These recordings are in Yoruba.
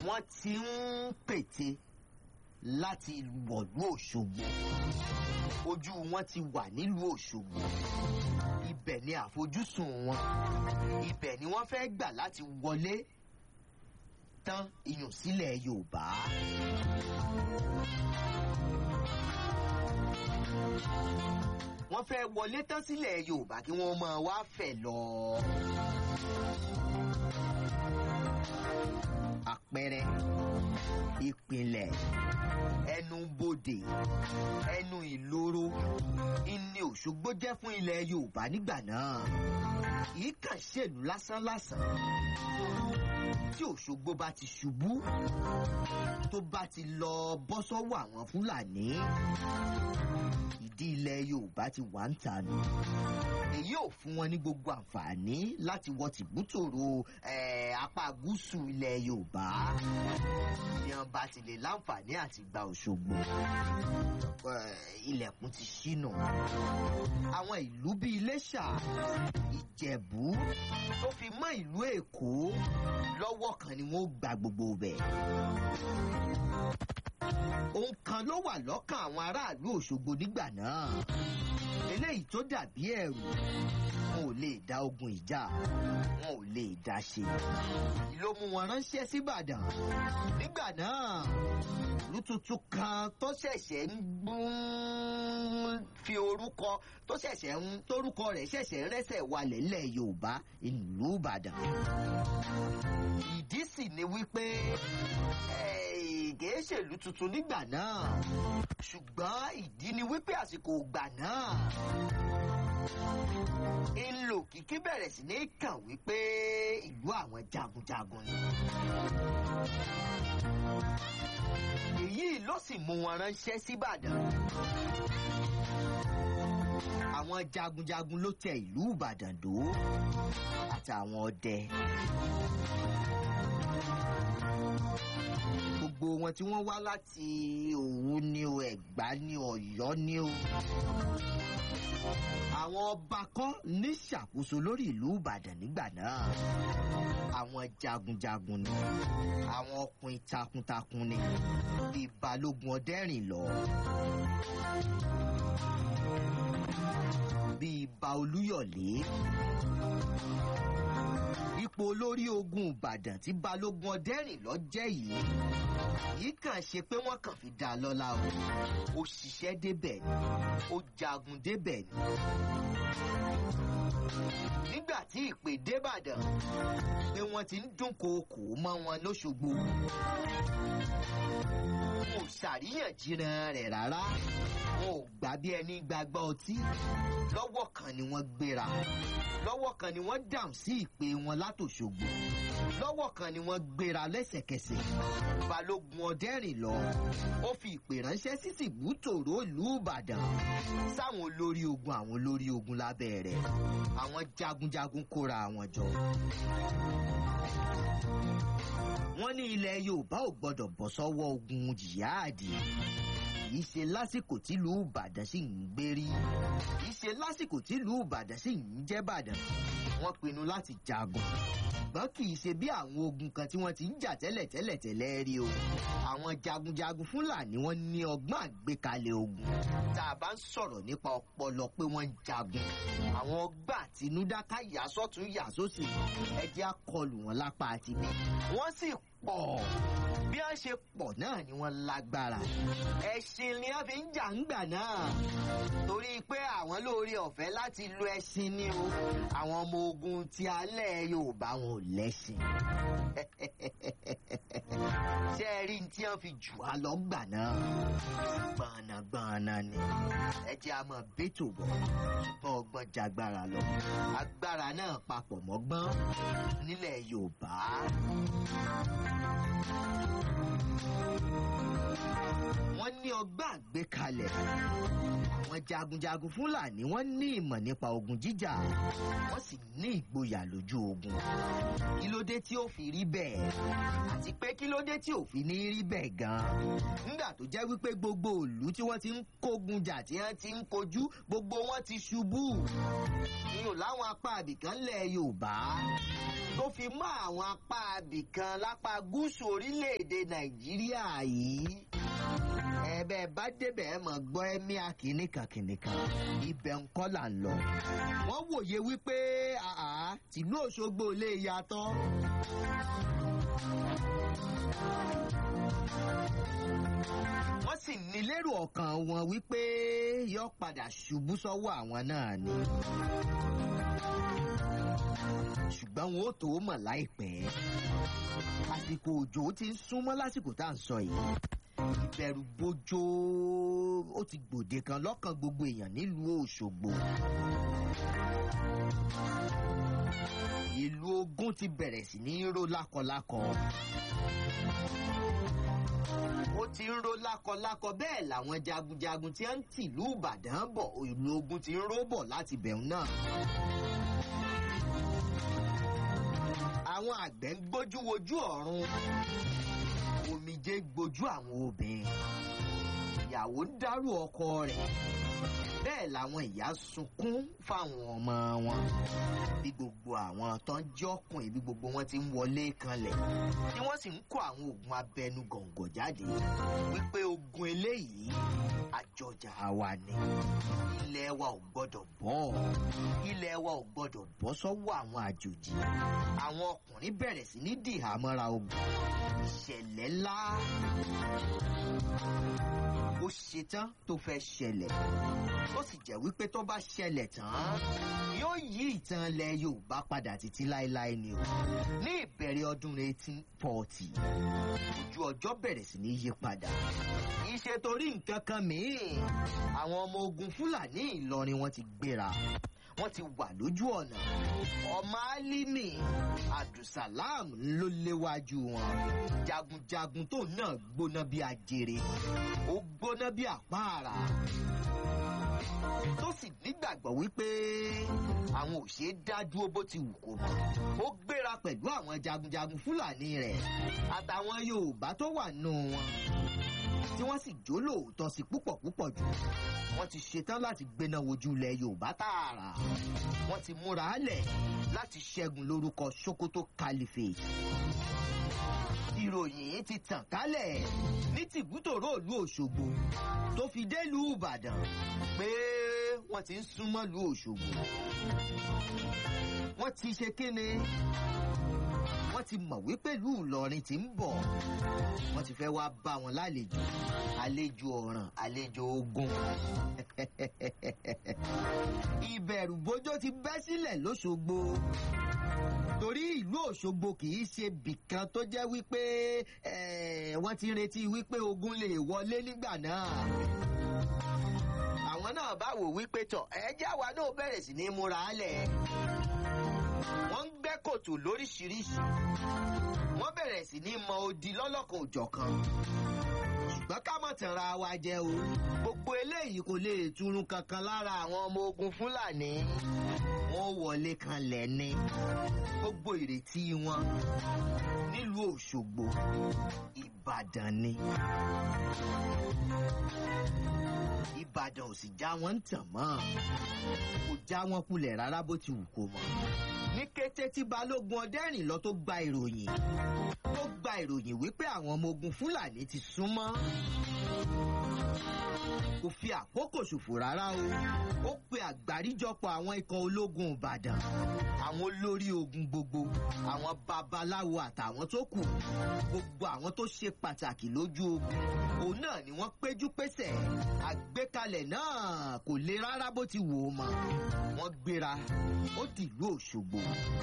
wọ́n ti ń pète láti wọ̀lú òṣogbo ojú wọn ti wà nílùú òṣogbo ibẹ̀ ni àfojúsùn wọn ibẹ̀ ni wọ́n fẹ́ gbà láti wọlé tán iyùn sílẹ̀ yorùbá. wọ́n fẹ́ wọlé tán sílẹ̀ yorùbá kí wọ́n máa wá fẹ̀ lọ. àpẹẹrẹ ìpìlẹ̀ ẹnubodè ẹnu ìloro ìní òṣogbo jẹ́ fún ilẹ̀ yorùbá nígbà náà kìí kàn ṣèlú lásánlásán tí òṣogbo bá ti ṣubú tó bá ti lọ bọ́ sọ́wọ́ àwọn fúlàní ìdí ilẹ̀ yorùbá ti wà ń ta nù èyí ò fún wọn ní gbogbo àǹfààní láti wọ tìbútòrò apá gúúsù ilẹ̀ yorùbá bí wọn bá ti lè láǹfààní àti gba òṣogbo ilẹ̀kùn ti ṣínà àwọn ìlú bíi iléṣà ìjẹ̀bú tó fi mọ́ ìlú èkó lọ́wọ́ kan ni wọ́n gba gbogbo bẹ̀ ohun kan ló wà lọ́kàn àwọn aráàlú òṣogbo nígbà náà eléyìí tó dàbí ẹ̀rù wọn ò lè dá ogun ìjà wọn ò lè dá ṣe ló mú wọn ránṣẹ́ síbàdàn nígbà náà ìlú tuntun kan tó ṣẹ̀ṣẹ̀ ń gbún fi orúkọ tó ṣẹ̀ṣẹ̀ ń tórúkọ rẹ̀ ṣẹ̀ṣẹ̀ rẹ́sẹ̀ walẹ̀ lẹ̀ yorùbá ìlú ìbàdàn ìdí sì ni wípé kìí ṣèlú tuntun nígbà náà ṣùgbọ́n ìdí ni wípé àsìkò ìgbà náà ńlò kìkì bẹ̀rẹ̀ sí ní kàn wípé ìlú àwọn jagunjagun ni. èyí ló sì mú wọn ránṣẹ́ síbàdàn. àwọn jagunjagun ló tẹ ìlú ìbàdàn dó àtàwọn ọdẹ. gbogbo wọn tí wọ́n wá láti òwú ni o ẹ̀gbá ni ọ̀yọ́ ni o. àwọn ọba kan ní ṣàkóso lórí ìlú ìbàdàn nígbà náà. àwọn jagunjagun ni àwọn ọkùnrin takuntakun ni bíi balógun ọdẹrìn lọ. bíi ba olúyọ̀lé ipò olórí ogun ìbàdàn tí balógun ọdẹrìn lọ jẹ́ yìí yìí kàn ṣe pé wọ́n kàn fi dá a lọ́la o ó ṣiṣẹ́ débẹ̀ ni ó jagun débẹ̀ ni. nígbà tí ìpè débàdàn pé wọ́n ti ń dúnkookò mọ́ wọn lóṣogbo wọn ò ṣàríyànjiyàn rẹ̀ rárá wọn ò gbà bí ẹni gbàgbọ́ ọtí lọ́wọ́ kan ni wọ́n gbéra lọ́wọ́ kan ni wọ́n dáhùn sí ìpè wọn látòṣogbo lọ́wọ́ kan ni wọ́n gbéra lẹ́sẹ̀kẹsẹ̀ balógun ọdẹ́rìn lọ ó fi ìpè ránṣẹ́ sí tìbútòrò ìlú ìbàdàn sáwọn olórí ogun àwọn olórí ogun lábẹ́ rẹ̀ àwọn jagunjagun kóra àwọn jọ. wọ́n ní ilẹ̀ yorùbá ò gbọ́dọ̀ bọ́ sọ́wọ́ ogun jihadi kìí ṣe lásìkò tílùú ìbàdàn sì ń gbérí kìí ṣe lásìkò tílùú ìbàdàn sì ń jẹ́ ìbàdàn wọ́n pinnu láti jagun ṣùgbọ́n kì í ṣe bí àwọn ogun kan tí wọ́n ti ń jà tẹ́lẹ̀ tẹ́lẹ̀ tẹ́lẹ̀ rí o àwọn jagunjagun fúlàní wọ́n ní ọgbọ́n àgbékalẹ̀ ogun tá a bá ń sọ̀rọ̀ nípa ọpọlọ pé wọ́n ń jagun àwọn ọgbà àtinúdá ká yà sọ́tún yà sósì ẹjẹ́ akọlù wọn lápá àti bí wọ́n sì pọ̀ bí wọ́n ṣe pọ̀ náà ni wọ́n lágbára ẹṣin ni wọ́n fi ń jà ń gbà náà torí pé àwọn lóore ọ̀fẹ́ láti lo ẹṣin ni o àwọn ọmọ ogun ti alẹ́ yorùbá wọn ò lẹ́ṣin ṣé ẹ rí tí wọ́n fi jù á lọ gbà náà gbọ̀nàgbọ̀nà ni ẹ jẹ́ a máa bẹ́tò bọ̀ ṣùgbọ́n ọgbọ́n jagbára lọ agbára náà papọ̀ mọ́gbọ́n nílẹ̀ yorùbá wọ́n ní ọgbà àgbékalẹ̀ àwọn jagunjagun fúlàní wọ́n ní ìmọ̀ nípa ogun jíjà wọ́n sì ní ìgboyà lójú ogun kí ló dé tí ó fi rí bẹ́ẹ̀ àti pé kí ló dé tí ò fi ní rí bẹ́ẹ̀ gan-an nígbà tó jẹ́ wípé gbogbo ìlú tí wọ́n ti ń kógun jà tí wọ́n ti ń kojú gbogbo wọn ti ṣubú iyùn láwọn apá àbìkan lẹ̀ yorùbá tó fi mọ́ àwọn apá àbìkan lápá gúúsù orílẹ̀-èdè nàìjíríà yìí ẹ̀bẹ̀ bá débẹ̀ ẹ̀ mọ̀ gbọ́ ẹ̀mí akínníkan kìnìkan ibẹ̀ ń kọ́ là ń lọ. wọ́n wòye wípé àá tìlú òṣogbo lè yàtọ̀. wọ́n sì ní lérò ọkàn wọn wípé yọ padà ṣubú sọ́wọ́ àwọn náà ni. ṣùgbọ́n wọn ó tó mọ̀ láìpẹ́. àsìkò òjò ti ń súnmọ́ lásìkò tá à ń sọ yìí ìbẹ̀rù bójó ó ti gbòde kan lọ́kàn gbogbo èèyàn nílùú òṣogbo. ìlú ogun ti bẹ̀rẹ̀ sí ní ró lákọlákọ. ó ti ń ró lákọlákọ bẹ́ẹ̀ làwọn jagunjagun tí ń tìlú ìbàdàn bọ̀ ìlú ogun ti ń ró bọ̀ láti bẹ̀rù náà. àwọn àgbẹ̀ ń gbójú wojú ọ̀run omijé gbojú àwọn obìnrin ìyàwó ń dárò ọkọ rẹ̀ bẹ́ẹ̀ làwọn ìyá sunkún fáwọn ọmọ wọn bí gbogbo àwọn tó ń jẹ́ ọkùnrin bí gbogbo wọn ti ń wọlé kanlẹ̀ tí wọ́n sì ń kó àwọn oògùn abẹnú gọ̀ǹgọ̀ jáde wípé ogun eléyìí àjọjà wa ni ilẹ̀ wa ò gbọ́dọ̀ bọ́ ilẹ̀ wa ò gbọ́dọ̀ bọ́ sọ́wọ́ àwọn àjòjì àwọn ọkùnrin bẹ̀rẹ̀ sí ní dìhámọ́ra ogun ìṣẹ̀lẹ̀ ńlá ó ṣetán tó fẹ́ ṣẹlẹ̀ ó sì jẹ́ wípé tó bá ṣẹlẹ̀ tán yóò yí ìtàn ilẹ̀ yorùbá padà títí láéláé ni o ní ìbẹ̀rẹ̀ ọdún 1840 ojú ọjọ́ bẹ̀rẹ̀ sí ní yí padà ìṣe torí nǹkan kan mìíràn àwọn ọmọ ogun fúlàní ìlọrin wọn ti gbéra wọn ti wà lójú ọ̀nà ọmọ álímì abdulsalam ló léwájú wọn jagunjagun tó náà gbóná bí ajere ó gbóná bí àpáàrà tó sì nígbàgbọ́ wípé àwọn ò ṣe é dá dúró bó ti wù kó mọ́ ó gbéra pẹ̀lú àwọn jagunjagun fúlàní rẹ̀ àtàwọn yorùbá tó wà nù wọn tí wọ́n sì jó lóòótọ́ sí púpọ̀ púpọ̀ jù wọ́n ti ṣetán láti gbéná wojú ilẹ̀ yorùbá tààrà wọ́n ti múra lẹ̀ láti ṣẹ́gun lórúkọ sokoto caliphate ìròyìn ti tàn kálẹ̀ ní tìbútòrò ìlú òṣogbo tó fi délùú ìbàdàn pé wọ́n ti ń súnmọ́ ìlú òṣogbo wọ́n ti ṣe kéne wọ́n ti mọ̀ wípé ìlú ìlọrin ti ń bọ̀ wọ́n ti fẹ́ wá bá wọn lálejò àlejò ọ̀ràn àlejò ogun ìbẹ̀rù bójó ti bẹ́ sílẹ̀ lóṣogbo torí ìlú òṣogbo kì í ṣe bìkan tó jẹ́ wípé wọ́n ti retí wípé ogun lè wọlé nígbà náà àwọn náà bá wò wípé tọ̀ ẹ̀jẹ̀ àwa náà bẹ̀rẹ̀ sí ní múra lẹ̀ wọ́n ń gbẹ́ kòtò lóríṣiríṣi wọ́n bẹ̀rẹ̀ sí ní mọ odi lọ́lọ́kan òjọ̀kan ṣùgbọ́n ká mọ̀ tẹ̀ra wa jẹ́ o gbogbo eléyìí kò lè túrun kankan lára àwọn ọmọ ogun fúlàní wọ́n wọlé kan lẹ́ni gbogbo ìrètí wọn nílùú òṣogbo ìbàdàn ni ìbàdàn ò sì já wọn ń tàn mọ́ kò já wọn kulẹ̀ rárá bó ti wù kó mọ́ ní kété tí balógun ọdẹ́rìn lọ tó gba ìròyìn tó gba ìròyìn wípé àwọn ọmọ ogun fúlàní ti súnmọ́ kò fi àkókò ṣòfò rárá o ó pe àgbáríjọpọ̀ àwọn ikọ̀ ológun ìbàdàn àwọn olórí ogun gbogbo àwọn babaláwo àtàwọn tó kù gbogbo àwọn tó ṣe pàtàkì lójú ogun òun náà ni wọ́n péjú pésẹ̀ àgbékalẹ̀ náà kò le rárá bó ti wò ó mọ́ wọ́n gbéra ó dìlú òṣogbo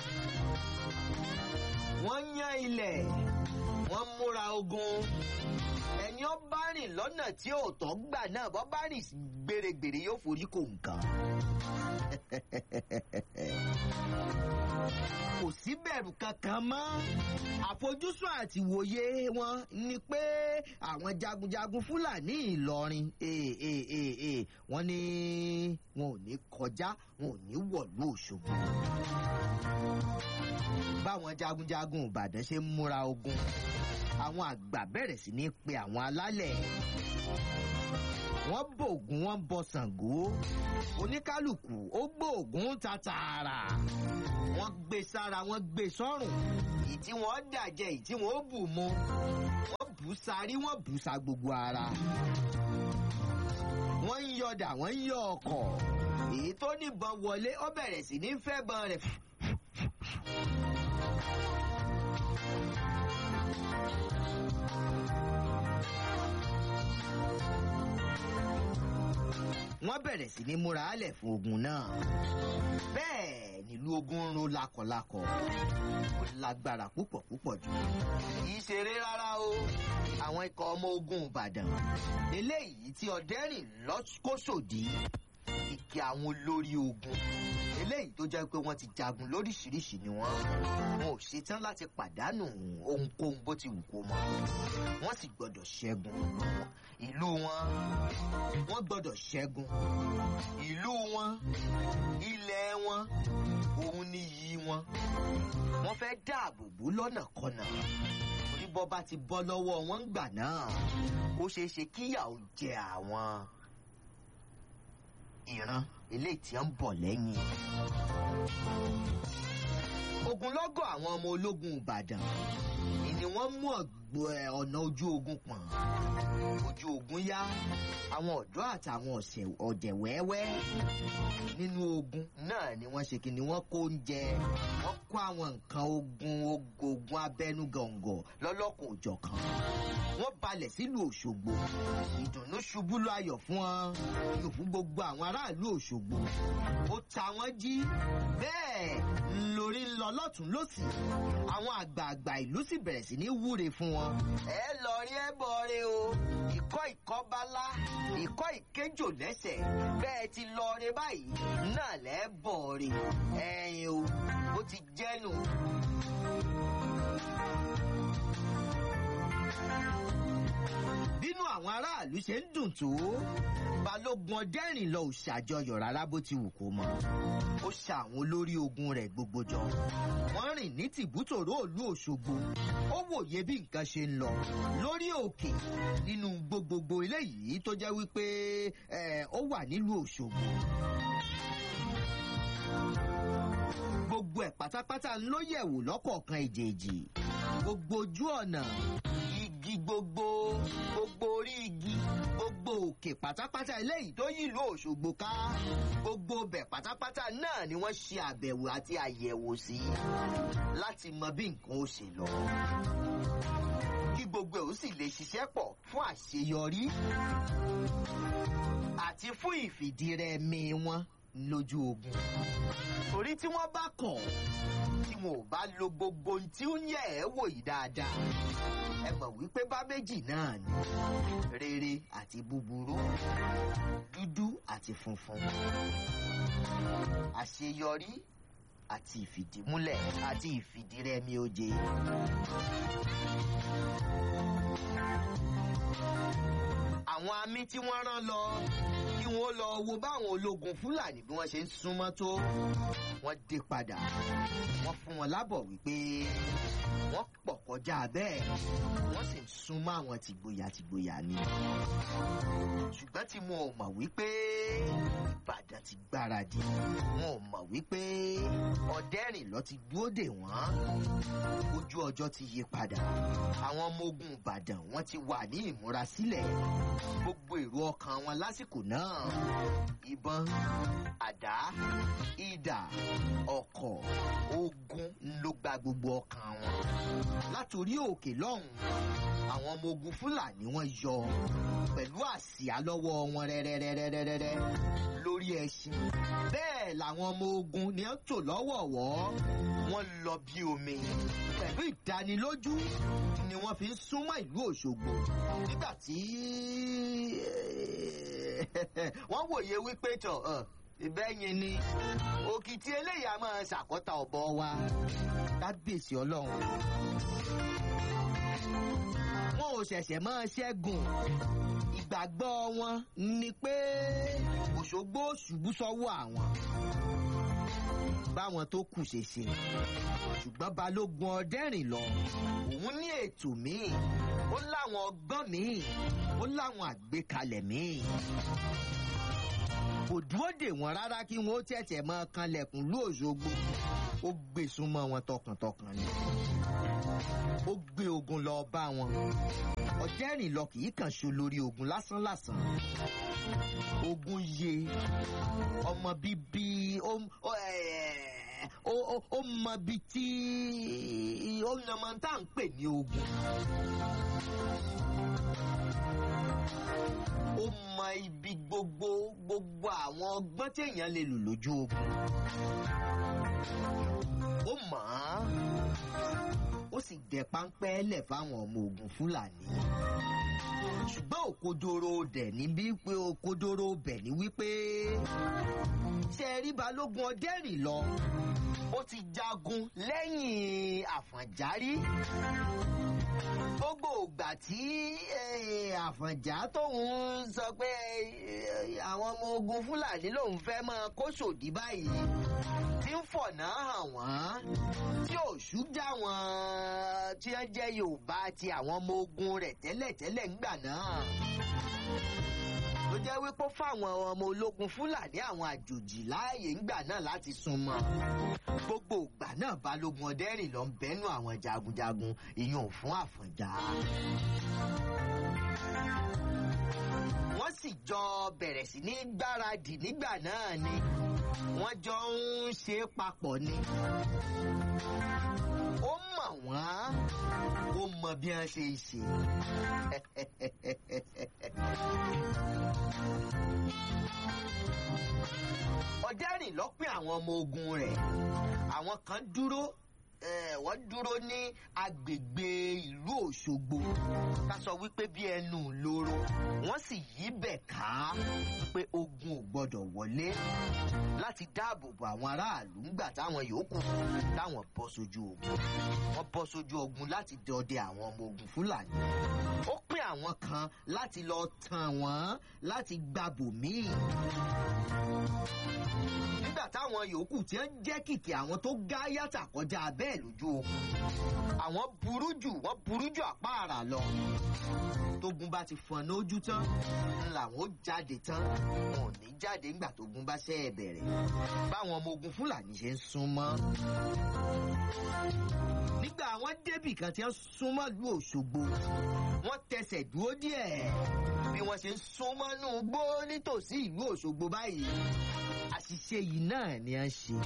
wọ́n yán ilẹ̀ wọ́n múra ogun ẹni ó bá rìn lọ́nà tí ò tọ́ gbà náà bọ́ bá rìn gbèrègbèrè yóò forí kò nǹkan. kò sí bẹ̀rù kankan mọ́ àfojúsùn àti ìwòye wọn ni pé àwọn jagunjagun fúlàní ìlọrin wọ́n ní wọn ò ní kọjá wọn ò ní wọ̀lú òṣogbo báwọn jagunjagun ìbàdàn ṣe ń múra ogun àwọn àgbà bẹ̀rẹ̀ sí ní pe àwọn alálẹ̀ wọ́n bògùn wọ́n bọ ṣàngó oníkálukú ó gbóògùn ta tààrà wọ́n gbé sára wọ́n gbé sọ́rùn èyí tí wọ́n dàjẹ́ èyí tí wọ́n bù mu wọ́n bù sárí wọ́n bù sa gbogbo ara wọ́n ń yọdà wọ́n ń yọ ọkọ̀ èyí tó níbọn wọlé ó bẹ̀rẹ̀ sí ní fẹ́ bọn rẹ̀ wọ́n bẹ̀rẹ̀ sí ní múra álẹ̀ fún ogun náà. bẹ́ẹ̀ nílùú ogun ń ro lakọ̀lakọ̀ ó lágbára púpọ̀ púpọ̀ jù. kì í ṣeré rárá o àwọn ikọ̀ ọmọ ogun ìbàdàn eléyìí tí ọ̀dẹ́rìn lọ́kọ́sòdì ìkẹ́ àwọn olórí ogun eléyìí tó jẹ́ pé wọ́n ti jagun lóríṣiríṣi ni wọ́n wọn ò ṣetán láti pàdánù ohunkóhun bó ti wù kó mọ́ wọ́n sì gbọ́dọ̀ ṣẹ́gun ìlú wọn wọ́n gbọ́dọ̀ ṣẹ́gun ìlú wọn ilẹ̀ wọn òun ni iyì wọn wọ́n fẹ́ dáàbò bò lọ́nà kọ̀nà orí bọ́ bá ti bọ́ lọ́wọ́ wọn gbà náà ó ṣeé ṣe kíyà ó jẹ àwọn ìran eléyìí tí ń bọ̀ lẹ́yìn. ogunlọ́gọ̀ àwọn ọmọ ológun ìbàdàn ni wọ́n mú ọ̀nà ojú ogun pọ̀n ojú ogun yá àwọn ọ̀dọ́ àtàwọn ọ̀jẹ̀ wẹ́wẹ́ nínú ogun náà ni wọ́n ṣe kí ni wọ́n kó oúnjẹ wọ́n kó àwọn nǹkan ogun ogun abẹ́nú gọ̀ǹgọ̀ lọ́lọ́kùn òjọ̀kan wọ́n balẹ̀ sílùú òṣogbo ìdùnnú ṣubú lọ ayọ̀ fún wọn yóò fún gbogbo àwọn aráàlú òṣogbo ó ta wọ́n jí bẹ́ẹ̀ lórí ń lọ lọ́tún lọ́sì àwọn àgbààgbà ìlú sì bẹ̀rẹ̀ sí ní wúre fún wọn. ẹ lọ rí ẹ bọ rẹ o ìkọ́ ìkọ́bálá ìkọ́ ìkéjò lẹ́sẹ̀ bẹ́ẹ̀ ti lọ rẹ báyìí náà lẹ́ bọ̀ rẹ ẹ̀yin o ó ti jẹ́nu. bínú àwọn aráàlú ṣe ń dùn tó balógun ọdẹ́rìn lọ ò ṣàjọyọ̀ rárá bó ti wù kó mọ ó ṣa àwọn olórí ogun rẹ̀ gbogbo jọ wọ́n rìn ní tìbútòrò òlú òṣogbo ó wòye bí nǹkan ṣe ń lọ lórí òkè nínú gbogbogbò eléyìí tó jẹ́ wípé ó wà nílùú òṣogbo gbogbo ẹ̀ pátápátá ló yẹ̀wò lọ́kọ̀ọ̀kan èjèèjì gbogbo ojú ọ̀nà igi gbogbo gbogbo orí igi gbogbo òkè pátápátá eléyìí tó yìlú òṣogbo ká gbogbo bẹ̀ pátápátá náà ni wọ́n ṣe àbẹ̀wò àti àyẹ̀wò sí láti mọ bí nǹkan ó ṣe lọ kí gbogbo ẹ̀ ó sì lè ṣiṣẹ́ pọ̀ fún àṣeyọrí àti fún ìfìdírẹmi wọn lójú ogun torí tí wọ́n bá kọ̀ tí wọn ò bá lo gbogbo ohun tí ó ń yẹ̀ ẹ́ wò yìí dáadáa ẹ mọ̀ wípé bá méjì náà ni rere àti búburú dúdú àti funfun àṣeyọrí àti ìfìdímúlẹ̀ àti ìfìdírẹmi oje. àwọn amí tí wọ́n rán lọ kí wọ́n lọ wo báwọn ológun fúlàní bí wọ́n ṣe ń súnmọ́ tó wọ́n dé padà wọ́n fún wọn lábọ̀ wípé wọ́n pọ̀ kọjá bẹ́ẹ̀ wọ́n sì ń súnmọ́ àwọn tìgboyà tìgboyà ni ṣùgbọ́n tí wọn ò mọ̀ wípé ìbàdàn ti gbáradì wọn ò mọ̀ wípé ọ̀dẹ́rìn lọ ti dúró dè wọ́n ojú ọjọ́ ti yí padà àwọn ọmọ ogun ìbàdàn wọ́n ti wà ní ìmúrasílẹ̀ gbogbo èrò ọkàn wọn lásìkò náà ìbọn àdá ìdà ọkọ̀ ogun ló gba gbogbo ọkàn wọn látòrí òkè lọ́hùn àwọn ọmọ ogun fúlàní wọn yọ pẹ̀lú àsíá lọ́wọ́ wọn rẹ́rẹ́rẹ́rẹ́rẹ́rẹ́ lórí ẹṣin bẹ́ẹ̀ làwọn ọmọ ogun ni wọ́n tò lọ́wọ̀ọ̀wọ́ wọ́n lọ bí omi pẹ̀lú ìdánilójú ni wọ́n fi ń súnmọ́ ìlú òṣogbo nígbà tí wọ́n wòye wípé tọ̀ ìbẹ́yìn ni òkìtì eléyà máa ṣàkọ́ta ọ̀bọ wa kábíyèsí ọlọ́run wọn ò ṣẹ̀ṣẹ̀ máa ṣẹ́gun ìgbàgbọ́ wọn ni pé òṣogbo ṣubú sọ́wọ́ àwọn báwọn tó kù ṣe ṣe ṣùgbọ́n balógun ọdẹ́rìn lọ òun ní ètò míì ó láwọn ọgbọ́n míì ó láwọn àgbékalẹ̀ míì kò dúró dè wọ́n rárá kí wọ́n ó tẹ̀tẹ̀ mọ́ kanlẹ̀kùn lóòṣogbo ó gbé súnmọ́ wọn tọkàntọkàn ni ó gbé ogun lọ bá wọn ọ̀dẹ́rìn lọ kì í kàn ṣo lórí ogun lásánlàsàn ogun yé ọmọ bíbí ó ó mọ bí tí ó nàmọ tá à ń pè ní ogun ó mọ ibi gbogbo gbogbo àwọn ọgbọ́n téèyàn lè lò lójú ogun ó mọ̀ ọ́n ó sì dẹ páńpẹ́ lẹ̀ fáwọn ọmọ ogun fúlàní ṣùgbọ́n òkodoro dẹ̀ ní bí pé òkodoro bẹ̀ ní wípé ṣe rí balógun ọdẹ́rìn lọ ó ti jagun lẹ́yìn àfọ̀njárí gbogbo ìgbà tí àfọ̀njá tóun sọ pé àwọn ọmọ ogun fúlàní lòun fẹ́ máa kó sòdí báyìí tí ń fọ̀nà hàn wọ́n tí òṣù já wọn tí wọ́n jẹ́ yorùbá àti àwọn ọmọ ogun rẹ̀ tẹ́lẹ̀tẹ́lẹ̀ ńgbà náà ló jẹ́ wípé fáwọn ọmọ ológun fúlàní àwọn àjòjì láàyè ńgbà náà láti súnmọ́ gbogbo ìgbà náà balógun ọdẹ́rìn ló ń bẹ́nu àwọn jagunjagun ìyún fún àfọ̀njá. wọ́n sì jọ bẹ̀rẹ̀ sí ní gbáradì nígbà náà ni wọ́n jọ ń ṣe é papọ̀ ni. ó mọ̀ wọ́n ó mọ bí wọ́n ṣe ń ṣe. ọ̀dẹ́rìn lọ́pìn àwọn ọmọ ogun rẹ̀ àwọn kan dúró wọ́n dúró ní agbègbè ìlú òṣogbo ká sọ wípé bí ẹnu lóró wọ́n sì yí bẹ̀ ká pé ogun ò gbọ́dọ̀ wọlé láti dáàbò bo àwọn aráàlú ńgbà táwọn yòókù táwọn bọ́ sójú ogun wọ́n bọ́ sójú ogun láti dọdẹ àwọn ọmọ ogun fúlàní ó pín àwọn kan láti lọ tàn wọ́n láti gbàbò míì nígbà táwọn yòókù tí ń jẹ́ kìkì àwọn tó gá yàtà kọjá bẹ́ẹ̀ lójú ogun àwọn burú jù wọ́n burú jù àpá àrà lọ tógun bá ti fọn lójú tán làwọn ó jáde tán wọn ò ní jáde ńgbà tógun bá ṣe é bẹ̀rẹ̀ báwọn ọmọ ogun fúlàní ṣe ń súnmọ́ nígbà àwọn débì kan tí wọ́n súnmọ́ lu òṣogbo wọ́n tẹsẹ̀ dúró díẹ̀ bí wọ́n ṣe ń súnmọ́ nù gbó nítòsí ìlú òṣogbo báyìí àṣìṣe yìí náà ni a ń ṣe.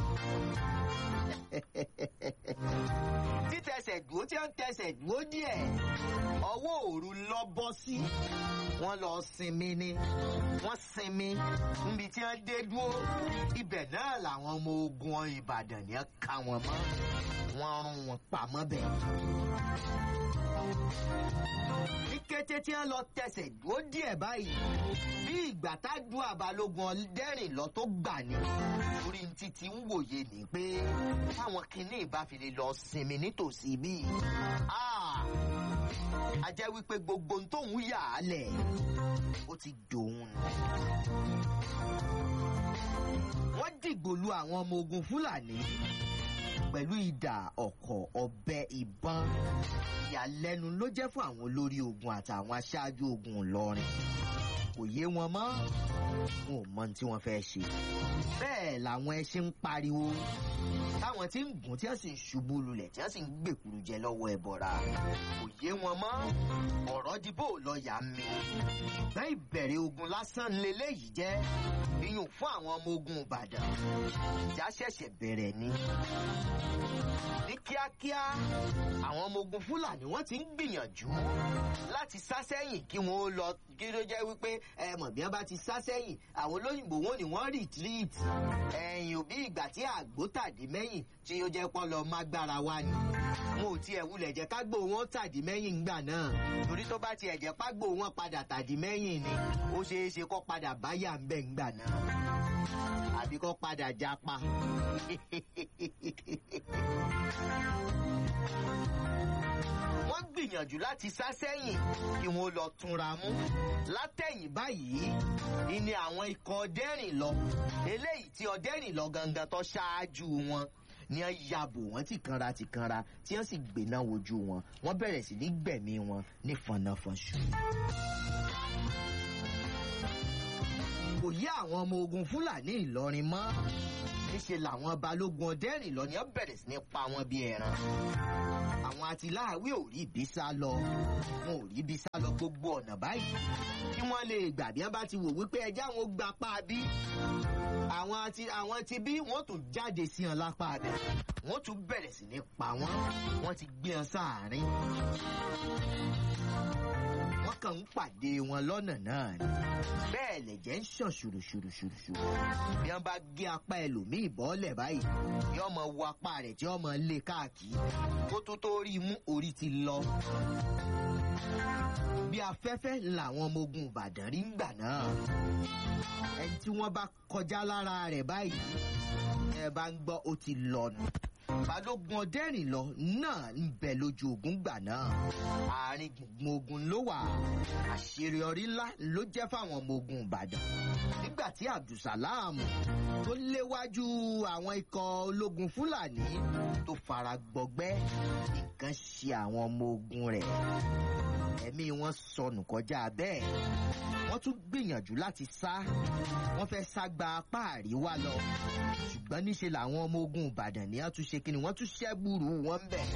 títẹsẹ̀ dúró tí wọ́n tẹsẹ̀ dúró díẹ̀ ọwọ́ òru lọ bọ́ sí wọ́n lọ sinmi ni wọ́n sinmi níbi tí wọ́n dé dúró ibẹ̀ náà làwọn ọmọ ogun ìbàdàn yẹn ká wọn mọ́ wọ́n rún wọn pamọ́ bẹ́ẹ̀ ní kété tí wọn lọ tẹsẹ̀ dúró díẹ̀ báyìí bí ìgbà tá du àbálògùn ọdẹrìn lọ tó gbà ní orí títí ń wòye ní pé táwọn kinní ìbá fi lè lọ sinmi nítòsí bíi a jẹ́ wípé gbogbo ohun tóun yà á lẹ̀ ó ti dòun nù. wọ́n dìgbò lu àwọn ọmọ ogun fúlàní pẹ̀lú ìdà ọ̀kọ̀ ọ̀bẹ ìbọn ìyàlẹ́nu ló jẹ́ fún àwọn olórí ogun àtàwọn aṣáájú ogun ìlọrin kò yé wọn mọ́ wọn ò mọ tí wọ́n fẹ́ ṣe bẹ́ẹ̀ làwọn ẹṣin ń pariwo táwọn tí ń gùn tí wọ́n sì ń ṣubú lulẹ̀ tí wọ́n sì ń gbèkúrú jẹ lọ́wọ́ ẹ̀bọ̀ra kò yé wọn mọ́ ọ̀rọ̀ di bó lọ yà mí ṣùgbọ́n ìbẹ̀rẹ̀ ogun lásán leléyìí jẹ́ iyùn fún àwọn ọmọ ogun ìbàdàn ìjà ṣẹ̀ṣẹ̀ bẹ̀rẹ̀ ni ní kíákíá àwọn ọmọ ogun fúlàní wọ́n ti ń gbìyànjú láti sá sẹ́yìn kí wọ́n ó lọ kí ló jẹ́ wípé ẹ mọ̀ bí wọ́n bá ti sá sẹ́yìn àwọn olóyìnbó wọn ni wọ́n retreat ẹ̀yìn òbí ìgbà tí àgbo tàdí mẹ́yìn tí ó jẹ́ pọ́ lọ mágbára wa ni wọn ò tiẹ̀ wulẹ̀ jẹ́ kágbó wọn tàdí mẹ́yìn ńgbà náà torí tó bá bá tiẹ̀ jẹ́ págbó wọn padà tàdí mẹ́yìn ni ó ṣeé ṣe kó padà báyà ń bẹ̀ ń gbà náà àbí kó padà japa. wọ́n gbìyànjú láti sá sẹ́yìn kí wọ́n lọ túnra mú látẹ̀yìn báyìí ni àwọn ikọ̀ ọdẹ́rìn lọ eléyìí tí ọdẹ́rìn lọ gangan tó ṣáájú wọn ni wọ́n yabò wọ́n ti kanra ti kanra tí wọ́n sì gbéná wojú wọn wọ́n bẹ̀rẹ̀ sí ní gbẹ̀mí wọn ní fọnáfọnṣu. kò yí àwọn ọmọ ogun fúlàní ìlọrin mọ́ níṣẹ́ làwọn balógun ọdẹ́rìn lọ ni wọ́n bẹ̀rẹ̀ sí ní pa wọn bí ẹran àwọn atiláàwí ò rí ibi sá lọ wọn ò rí ibi sá lọ gbogbo ọ̀nà báyìí kí wọ́n lè gbà bí wọ́n bá ti wò wípé ẹjẹ́ àwọn gba apá bí àwọn àti àwọn ti bí wọ́n tún jáde sí wọn lápá abẹ wọ́n tún bẹ̀rẹ̀ sí ní pa wọ́n wọ́n ti gbé wọn sáàárín wọ́n kàn ń pàdé wọn lọ́nà náà ni bẹ́ẹ̀ lẹ̀jẹ̀ ń ṣàn ṣùrùṣùrùṣùrù bí wọ́n bá gé apá ẹlòmíì bọ́ọ̀lẹ̀ báyìí yọ ọmọ wo apá rẹ̀ tí ọmọ lé káàkiri kó tó tó rí mú orí ti lọ bí afẹ́fẹ́ làwọn ọmọ ogun ìbàdàn rí ń gbà náà ẹni tí wọ́n bá kọjá lára rẹ̀ báyìí ẹ bá ń gbọ́ ó ti lọ nù balógun ọdẹ́rìn lọ náà ń bẹ lójú ogun gbà náà àárín gbùngbùn ogun ló wà àṣeyọrí ńlá ló jẹ́ fáwọn ọmọ ogun ìbàdàn nígbà tí abdulsalam tó léwájú àwọn ikọ̀ ológun fúlàní tó fara gbọgbẹ́ nǹkan ṣe àwọn ọmọ ogun rẹ̀ ẹ̀mí wọn sọnù kọjá bẹ́ẹ̀ wọ́n tún gbìyànjú láti sá wọ́n fẹ́ sá gba apá àríwá lọ ṣùgbọ́n níṣe làwọn ọmọ ogun ìbàdàn ní àtúnṣe kí ni wọ́n tún ṣẹ́gbùrú wọn ń bẹ̀.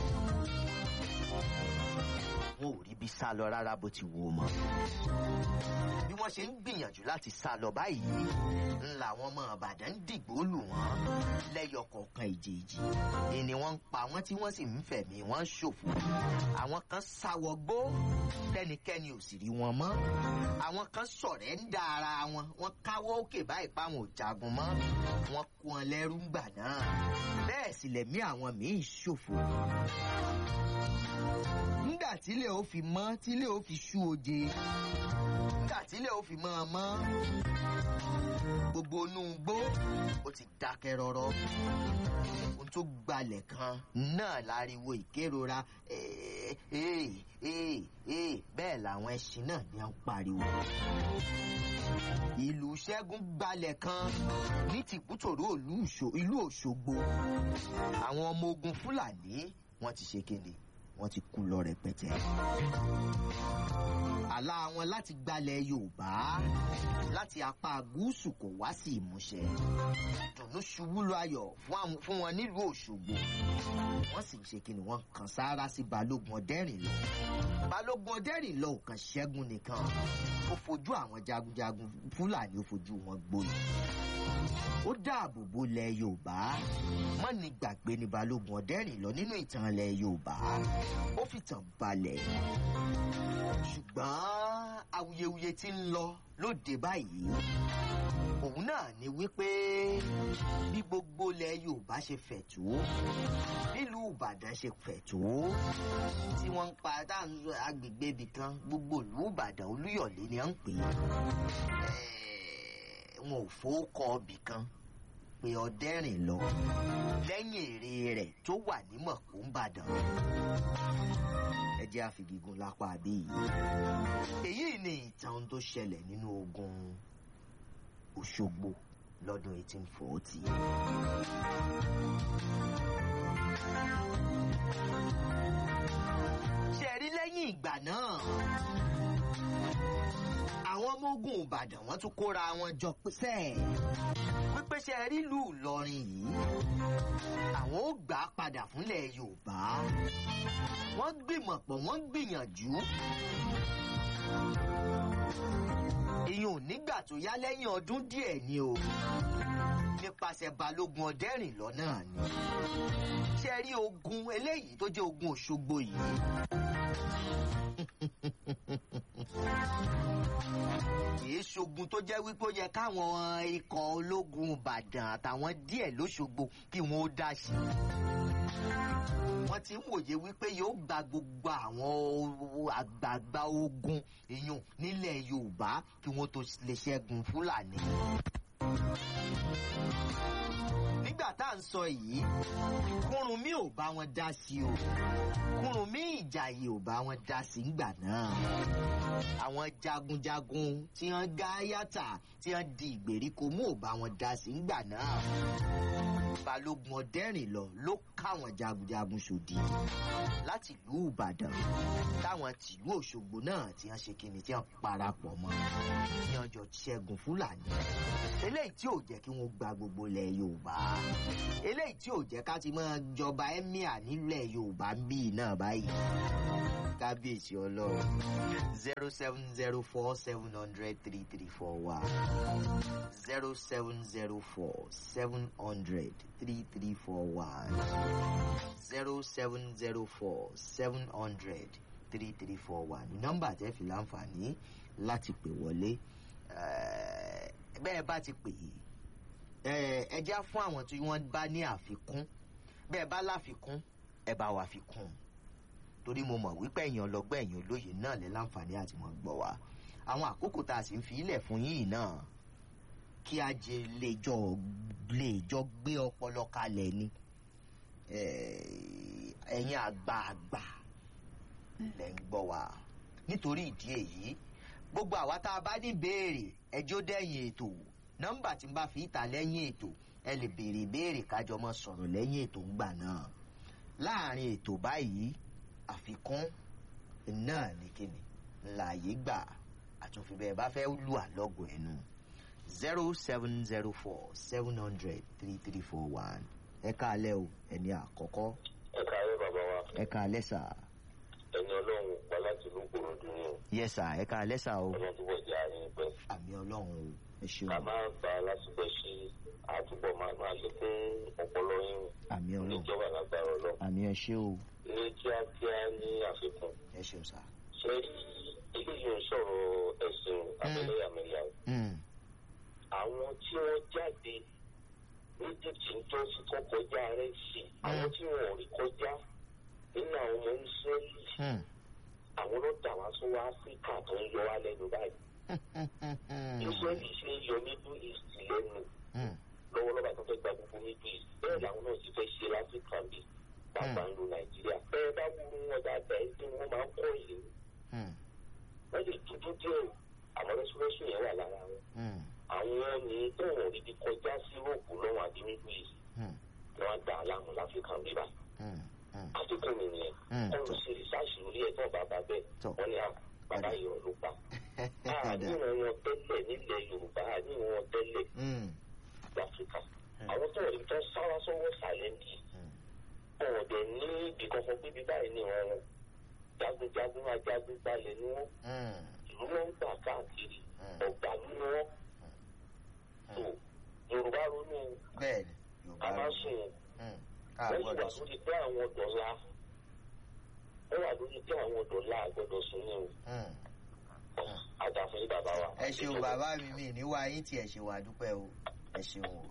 wọn ò rí bí sá lọ rárá bó ti wù ú mọ́ bí wọ́n ṣe ń gbìyànjú láti sá lọ báyìí ńlá àwọn ọmọ ìbàdàn ń dìgbò lù wọ́n lẹ́yọ kọ̀ọ̀kan ìjèèjì ni wọ́n ń pa wọ́n tí wọ́n sì ń fẹ̀mí wọ́n ṣòfò àwọn kan sáwọ gbó tẹnikẹ́ni ò sì rí wọn mọ́ àwọn kan sọ̀rẹ́ ń da ara wọn wọ́n káwọ́ òkè báyìí páwọn ò jagun mọ́ wọ́n kó wọn lẹ́rú ńgbà náà bẹ́ẹ̀ sì lẹ̀mí àwọn míì ṣòfò nígbà tílé ó fi mọ́ tílé ó fi ṣú oje nígbà tílé ó fi mọ́ ọ mọ́ gbogbo inú igbó ó ti dákẹ́ rọ́rọ́ ohun tó gbalẹ̀ kan náà láriwo ìkérora "Ee, ee, ee, ee." bẹ́ẹ̀ làwọn ẹṣin náà ní à ń pariwo ìlú ṣẹ́gun gbalẹ̀ kan ní tìkútòrò ìlú Òṣò- ìlú òṣogbo àwọn ọmọ ogun fúlàní wọ́n ti ṣe kéde wọ́n ti kú lọ rẹpẹtẹ àlá wọn láti gbalẹ̀ yorùbá láti apá gúúsù kò wá sí ìmúṣẹ dùnú ṣubú lọ ayọ̀ fún àwọn- fún wọn nílùú òṣogbo wọ́n sì ń ṣe kí ni wọ́n kàn sáárá sí balógun ọdẹ́rìn lọ balógun ọdẹ́rìn lọ ò kàn ṣẹ́gun nìkan ó fojú àwọn jagunjagun fúlàní ó fojú wọn gboyè ó dáàbò bo ilẹ̀ yorùbá mọ́ni gbàgbé ni balógun ọdẹ́rìn lọ nínú ìtàn ilẹ̀ yorùbá ó fìtàn balẹ̀ ṣùgbọ́n awuyewuye tí ń lọ lóde báyìí òun náà ni wípé bí gbogbo ilẹ̀ yorùbá ṣe fẹ̀ tó nílùú ìbàdàn ṣe fẹ̀ tó tí wọ́n ń pa dáhùn agbègbè ibì kan gbogbo ìlú ìbàdàn olúyọ̀lé ni wọ́n ń pè é wọn ò fowókọ ibì kan pé ọdẹ́rìn lọ lẹ́yìn èrè rẹ̀ tó wà ní mọ̀kúńbàdàn ẹ jẹ́ àfigigún lápá àbí yìí èyí ni ìtàn tó ṣẹlẹ̀ nínú ogun òṣogbo lọ́dún 1840. ṣe rí lẹ́yìn ìgbà náà àwọn ọmọ ogun ìbàdàn wọn tún kóra wọn jọ pẹ́sẹ́ wípé ṣe rí ìlú ìlọrin yìí àwọn ó gbà á padà fúnlẹ̀ yorùbá wọ́n gbìmọ̀ pọ̀ wọ́n gbìyànjú ìyẹn ò nígbà tó yá lẹ́yìn ọdún díẹ̀ ni o nípasẹ̀ balógun ọdẹ́rìn lọ́nà ni ṣe rí ogun eléyìí tó jẹ́ ogun òṣogbo yìí kìí ṣogun tó jẹ́ wípé ó yẹ káwọn ikọ̀ ológun ìbàdàn àtàwọn díẹ̀ lóṣogbo kí wọ́n ó dá sí wọ́n ti ń wòye wípé yóò gba gbogbo àwọn àgbààgbà ogun ìyún nílẹ̀ yorùbá kí wọ́n tó lè ṣẹ́gun fúlàní. nígbà tá à ń sọ yìí kúrúnmí ò bá wọn dá sí o kúrúnmí ìjàyè ò bá wọn dá sí ńgbà náà àwọn jagunjagun tí wọ́n gá yàtà tí wọ́n di ìgbèríko mú ò bá wọn dá sí ńgbà náà balógun ọdẹrìn lọ ló káwọn jagunjagun sòdì láti ìlú ìbàdàn táwọn tìlú òṣogbo náà tí wọn ṣe kíni tí wọn parapọ̀ mọ́ tí wọn jọ ṣẹ́gun fúlàní eléyìí tí ò jẹ́ kí wọ́n gba gbogbo ilẹ̀ yorùbá eléyìí tí ò jẹ́ ká ti máa jọba emir nílẹ̀ yorùbá ń bí náà báyìí kábíyèsí ọlọ́run zero seven zero four seven hundred three three four one zero seven zero four seven hundred three three four one zero seven zero four seven hundred three three four one ní nọ́mbà tẹ́ fi láǹfààní láti pè wọlé bẹ́ẹ̀ bá ti pè yìí ẹ já fún àwọn tí wọ́n bá ní àfikún bẹ́ẹ̀ bá láfikún ẹ bá wà fi kún un torí mo mọ̀ wípé ẹ̀yìn ọlọ́gbẹ́ ẹ̀yìn olóye náà lẹ́ láǹfààní àti mọ̀ gbọ́ wa àwọn àkókò tá a sì ń fi ilẹ̀ fún yìí náà kí a jẹ lè jọ lè jọ gbé ọpọlọ kalẹ̀ ni ẹ̀yin àgbààgbà lẹ́ ń gbọ́ wa nítorí ìdí èyí gbogbo àwa tá a bá ní béèrè ẹjọ́ dẹ́yìn ètò nọ́mbà tí n bá fi ìta lẹ́yìn ètò ẹ lè béèrè béèrè kájọ mọ́ sọ̀rọ̀ lẹ́yìn ètò ńgbà náà láàrin ètò báyìí àfikún náà ní kíni láàyè gbà àtúnfi bẹ́ẹ̀ bá fẹ́ lù àlọ́gùn ẹnu zero seven zero four seven hundred three three four one ẹ káalẹ́ o ẹni àkọ́kọ́ ẹ káàárọ̀ bàbá wa ẹ káalẹ́ sà ẹni ọlọ́run pa láti ìlú kòròdú ni o yẹ sà ẹ káalẹ́ sà o ọlọ́run túbọ̀ jẹ́ àárín pẹ́ àmì ọlọ́run o ẹ ṣeun ká máa gba lásìkò sí àtúbọ̀ máa máa ṣe fún ọpọlọ yín àmì ọlọ́run níjọba lágbára ọlọ́run àmì ẹ ṣe o ní kíákíá ní àfikún ẹ ṣeun sà. ṣe rí eléyìí ń sọ̀rọ̀ ẹ̀sìn abẹ́lẹ́yàmẹ̀yà Mm, àwọn tí wọ́n jáde egypt ń tó fi kọ́ kọjá rẹ̀ sí àwọn tí wọn ò rí kọjá nínú àwọn ọmọ israẹli mm, àwọn ló dà wá sọ́wọ́ áfíríkà tó ń yọ wá lẹ́nu báyìí israẹli ṣe ń yọ middle east lẹ́nu mm, lọ́wọ́lọ́wọ́ àti fẹ́ gba gbogbo middle east bẹ́ẹ̀ làwọn náà ti fẹ́ ṣe láfíríkà bí bàbá ń lo nàìjíríà bẹ́ẹ̀ bá wúru wọn dáadáa ẹ̀ tí wọ́n máa ń kọ́ ìlú mm, wọ́n lè dúdú díẹ̀ o àmọ́ rẹ́súrẹ́sù yẹn wà lára wọn mm, àwọn ní tó wọn rí bí kọjá sí rògbò lọ́wọ́ àbí middle east mm, ni wọ́n dà á láàmú láfíríkà bí báyìí mm, mm. àfikún mi nìyẹn Mm, wọ́n tọ́. lọ sí rìsáàsì orí ẹ̀ tó bàbá bẹ́ẹ̀ Tọ́. wọ́n ní à bàbá yìí ló pa àníwọ̀n wọn tẹ́lẹ̀ nílẹ̀ yorùbá àníwọ̀n wọn tẹ́lẹ̀ Mm, láfíríkà àwọn tó rí tó sáwá sọ́wọ́ sàlẹ́ǹdì mm, wọn dẹ̀ ní ibì kankan pé bíbá yìí ni wọn jagunjagun ajagun gbalẹ̀ ni wọn mm, ìlú wọn ń gbà káàkiri Mm. ọ̀gbà ni wọn tó yorùbá ronú bẹ́ẹ̀ ni yorùbá bàbá ló sùn Mm, wọ́n sì wà káàgbọ́dọ̀ sùn. lórí pé àwọn dọ̀la wọ́n wà lórí pé àwọn dọ̀la àgbọ̀dọ̀ sùn ní o Mm. àdàfún yìí bàbá wa. ẹ ṣeun bàbá mi mi níwá yín tí ẹ ṣe wà dúpẹ́ o ẹ ṣeun o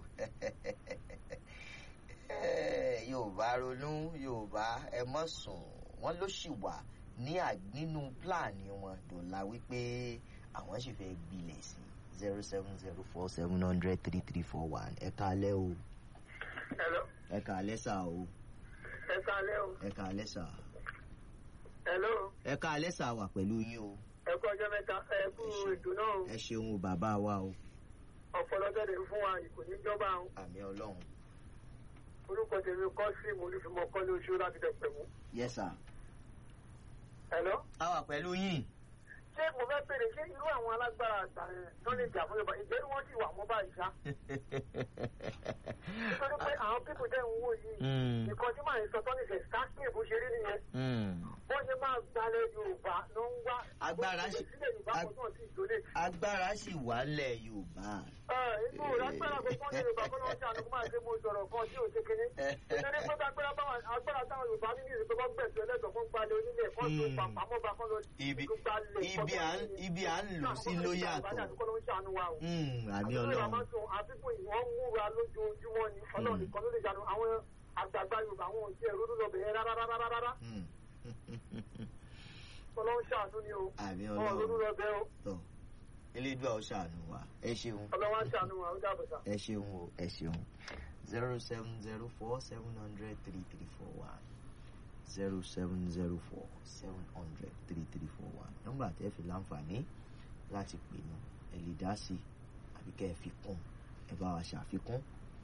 yorùbá ronú yorùbá ẹ mọ̀ sùn wọ́n ló sì wà ní à- nínú pílàní wọn dọ̀la wípé àwọn sì fẹ́ gbilẹ̀ sí zero seven zero four seven hundred three three four one ẹ káalẹ́ o Hello. ẹ káalẹ́ sà o Ẹ káalẹ́ o. ẹ káalẹ́ sà Hello. ẹ káalẹ́ sà wà pẹ̀lú yín o Ẹ kú ọjọ́ mẹ́ta. Ẹ kú ètò náà o. ẹ ṣeun o bàbá wa o Ọ̀pọ̀lọpọ̀ fún wa kò ní jọba o. àmì ọlọ́run Orúkọ tèmi kọ́ sí mo ní fi mọ kọ́ ní oṣù láti dẹ̀pẹ̀ mú. yes sir Hello. a wà pẹ̀lú yín. Ṣé mo fẹ́ bèrè ṣé irú àwọn alágbára àgbà yẹn tó lè jà fún Yorùbá ìjẹ́ wọ́n sì wà mọ́ báyìí ṣá? Nítorí pé àwọn pípù tẹ̀ ń wò yìí. Mm, Nǹkan tí màá sọ tọ́ni ṣe sáàkì bó ṣe rí nìyẹn. mm. Wọ́n ṣe máa gbalẹ̀ Yorùbá ló ń wá. Agbára ṣe. ṣe- Sílẹ̀ Yorùbá kan náà sì ìdólé. agbára sì wà lẹ̀ yorùbá. inú lágbára gbogbo ní yorùbá kọ́ ló ń ṣàánú máa ṣe mo sọ̀rọ̀ kan tí ò ṣe kinní. nítorí pé agbára báwọn agbára táwọn yorùbá ní ní ìrètò kan gbẹ̀sẹ̀ ẹlẹ́dọ̀ fún gbalẹ̀ onílẹ̀ kan tó Hmm. pàpàmọ́ bá kan lọ ibi gbalẹ̀. ibi à ń ibi à ń lò sí ló yàtọ̀. àkókò ló ń ṣàánú wa o. Mm, àmì àbíkú ìlà máa ọlọ́run. ń sọ àfikún ìwọ̀n múra lójoojúmọ́ ni ọlọ́run nìkan ló lè ṣàánú àwọn àgbààgbà yorùbá wọn ò tiẹ̀ ronú lọ bẹ̀rẹ̀ rárá rárá rárá Hmm. ọlọ́run ṣàánú ni o àmì wọn ò ronú ọlọ́run lọ bẹ́ẹ̀ o tọ̀ elédùà ó ṣàánú wa ẹ ṣeun ọlọ́run á ṣàánú wa ó dàbọ̀ sá. ẹ ṣeun o ẹ ṣeun zero seven zero four seven hundred three three four one zero seven zero four seven hundred three three four one nọ́mbà tẹ́ fi láǹfààní láti pè mọ́ ẹ lè dá sí i àbí kẹ́ ẹ fi kún ẹ bá wa ṣàfikún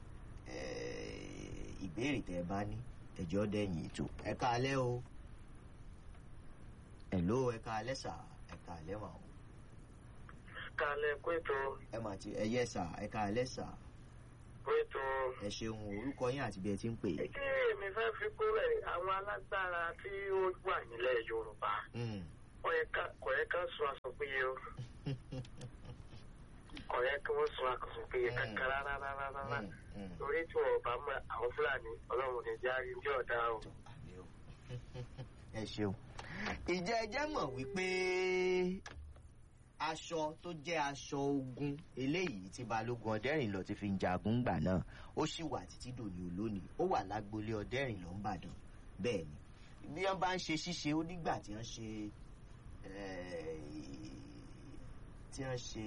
Eh, ìbéèrè tẹ́ ẹ bá ní ẹjọ́ dẹ̀yìn ètò ẹ káalẹ́ o hello ẹ káalẹ́ sà ẹ káalẹ́ mà o kálẹ̀ pétò ẹ mà ti ẹ yẹ sà ẹ káalẹ́ sà pétò. ẹ ṣeun o, orúkọ yín àti bí ẹ ti ń pè é. kí èmi fẹ́ fi kúrẹ̀ àwọn alágbára tí ó wà nílẹ̀ yorùbá Mm. kò yẹ ká- kò yẹ ká sun aṣọ péye o kò yẹ kí wọ́n sun aṣọ péye Mm. kankan rárá rárá rárá Mm, mm. torí tí wọn bá mọ àwọn fúlàní ọlọ́run ní járe ní ọ̀dà o. Àmì o. ẹ ṣeun ìjẹ́ ẹ jẹ́ mọ̀ wípé aṣọ tó jẹ́ aṣọ ogun eléyìí tí balógun ọdẹ́rìnlọ ti fi ń jagun gbà náà ó sì wà títí dòní olónìí ó wà lágboolé ọdẹ́rìnlọ ńbàdàn bẹ́ẹ̀ ni bí wọ́n bá ń ṣe ṣíṣe ó nígbà tí wọ́n ṣe eh, tí wọ́n ṣe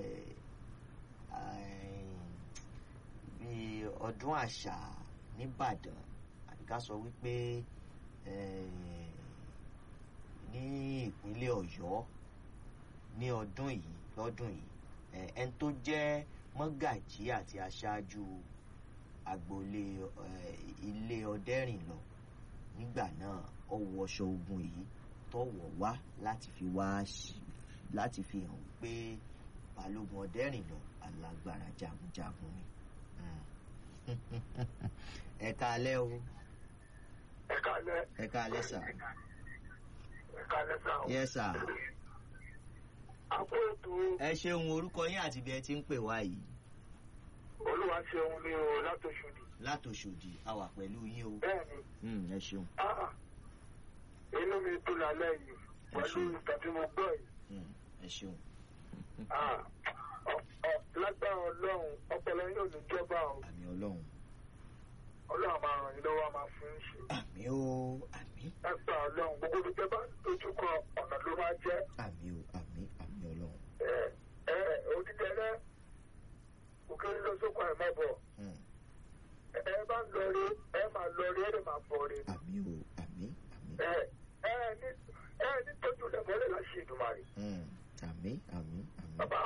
eh, bí ọdún àṣà nìbàdàn àbí ká sọ wípé eh, ní ìpínlẹ̀ ọ̀yọ́ ní ọdún yìí lọ́dún yìí eh, ẹni tó jẹ́ mọ́gàjí àti aṣáájú agboolé eh, ilé ọdẹ́rìnlọ nígbà náà ó wọṣọ ogun yìí tó wọ̀ wá láti fi wá sí- láti fi hàn pé balógun ọdẹ́rìnlọ alágbára jagunjagun ni. Mm. ẹ káalẹ́ o ẹ kálẹ̀ ẹ káalẹ́ sà ẹ kálẹ̀ sá o. yẹ sà àpò ètò ẹ ṣeun orúkọ yín àti bí ẹ ti ń pè wá yìí olúwa ṣeun ní o látòṣùdì látòṣòdì a wà pẹ̀lú yín o bẹ́ẹ̀ ni Mm, ẹ ṣeun ah, inú mi dùn lálẹ́ yìí pẹ̀lú ṣeun. ìtàn tí mo gbọ́ yìí. Mm, ẹ ṣeun Ah, ọ- ọ- lágbára ọlọ́run ọpọlọ yóò ní jọba o àmì ọlọ́run ọlọ́run máa ràn yín lọ́wọ́ a máa fún yín ṣe. àmì o àmì lágbára ọlọ́run gbogbo olùjẹ́ bá dojúkọ ọ̀nà ló máa jẹ́. àmì o àmì àmì ọlọ́run ẹ ẹ òdìdẹrẹ òkèèrè lọ sókun ẹ̀ má bọ̀ Mm, ẹ ẹ bá ń lọ rí ẹ máa lọ rí ẹ lè máa bọ̀ rí. àmì o àmì àmì ẹ ẹ ní ẹ ní tọ́jú rẹ̀ mọ́lẹ̀ láti ṣe ìdùnmọ̀rì. Mm, àmì àmì àmì bàbá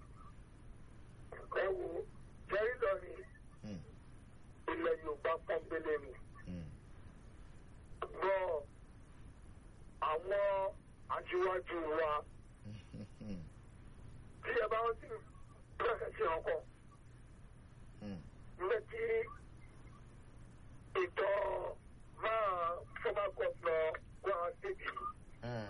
ẹ wo jẹ́rí lọ ní Mm, ilẹ̀ yorùbá pọ́nbélé ni. mm, gbọ́ àwọn aṣíwájú wa mm, tí ẹ bá rántí bẹ́ẹ̀ ṣe ọkọ̀ mm, nígbà tí ìtọ́ máa former governor Kwara State mm,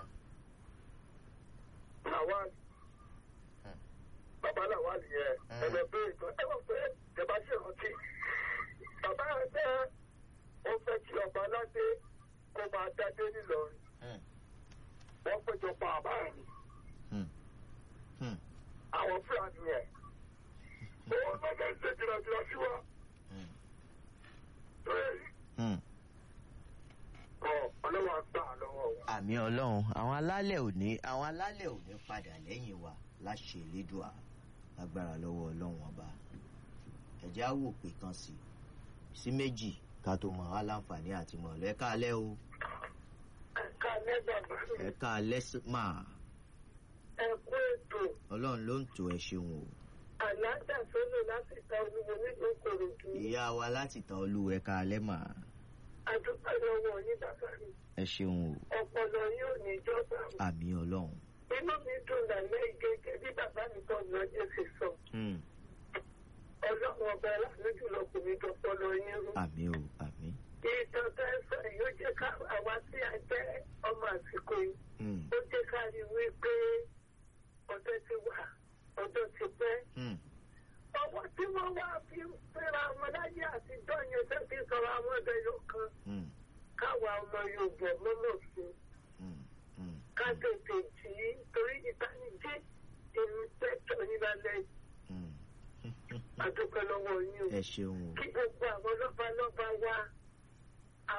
Lawal Hmm. bàbá Lawal yẹn Hmm. ẹ̀rọ pé ìtọ́ ẹ mọ̀ pé ìjọba ṣe rántí bàbá rẹ̀ jẹ́ ó fẹ́ kí ọba aládé kó máa dádé nílọrin mm, wọ́n péjọ pa àbá rẹ̀ ni. mm, mm, àwọn fúlàní yẹn owó gbọ́dọ̀ ṣe jìnnàjìnnà sí wa mm, lórí mm. ọ ọlọ́wọ́ àgbà lọ́wọ́ wa. àmì ọlọ́run àwọn alálẹ̀ òní àwọn alálẹ̀ òní padà lẹ́yìn wa láṣẹ elédùà lágbára lọ́wọ́ ọlọ́run ọba ẹ̀jẹ̀ á wò pé kan sí sí méjì ká tó mọ̀ wá láǹfààní àti mọ̀ lọ́ ẹ káalẹ́ o ẹ̀ka lẹ́gbàgbà ẹ káalẹ́ sí- máa ẹ̀kú ètò ọlọ́run ló ń tò ẹ ṣeun o àlàáfíà sólò láti ta olúwo nínú kòròdú ìyá wa láti ta olú ẹ káalẹ́ máa àdúgbò lọ́wọ́ yín bàbá mi ẹ ṣeun o ọpọlọ yóò ní ìjọba àmì ọlọ́run inú mi dùn lálẹ́ ìgẹ́gẹ́ bí bàbá mi tó lọ jẹ́ ṣe sọ Hmm, ọlọ́run ọba aláàánú jùlọ kò ní dọpọlọ yín rú. àmì o àmì ìtàn tẹ́ ẹ sọ yìí ó jẹ́ ká àwa tí a jẹ́ ọmọ àsìkò yìí Hmm, ó jẹ́ ká rí i wípé ọjọ́ ti wà ọjọ́ ti pẹ́. hmm, ọwọ́ tí wọ́n wá fi ń fẹ́ra wọn láyé àtijọ́ yẹn tó fi sọ̀rọ̀ àwọn ọ̀dọ́ yóò kan hmm, káwa ọmọ Yorùbá mọ́mọ́ sí i hmm, hmm, ká tètè jì í torí ìtanijí èmi pẹ́tọ̀ yín lálẹ́ hmm. àdúpẹ́ lọ́wọ́ yín o. ẹ ṣeun o kí gbogbo àwọn lọ́ba lọ́ba wá